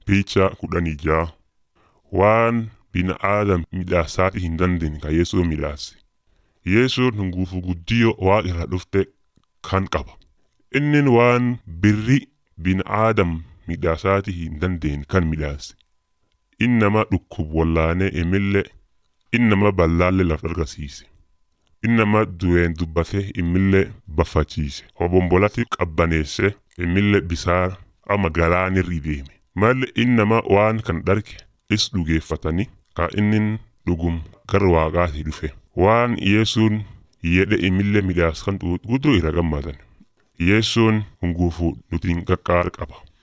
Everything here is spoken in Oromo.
Picha kudhanii ja'a waan bina'aadam midhaasaati hin dandeenye ka Yesuun midhaase. Yesuun hunguufu guddiyoo waaqa irraa dhufte kan qaba. Innin waan birri bina'aadam midhaasaati hin dandeenye kan midhaase. Inni nama dhukkub wallaanee imillee inni nama ballaallee laf argisiise. Inni nama du'een dubbatee imillee baffachiise. Obombolatti qabbaneesse imillee bisaan ama galaanirra deeme. Malli inni nama waan kan dharge is dhugeeffatanii ka innin dhugum gara waaqaatii dhufe. Waan Yesuun jedhe imillee midhaas kan guutuu irra gammadan. Yesuun hunguufu nutiin qaqqaara qaba.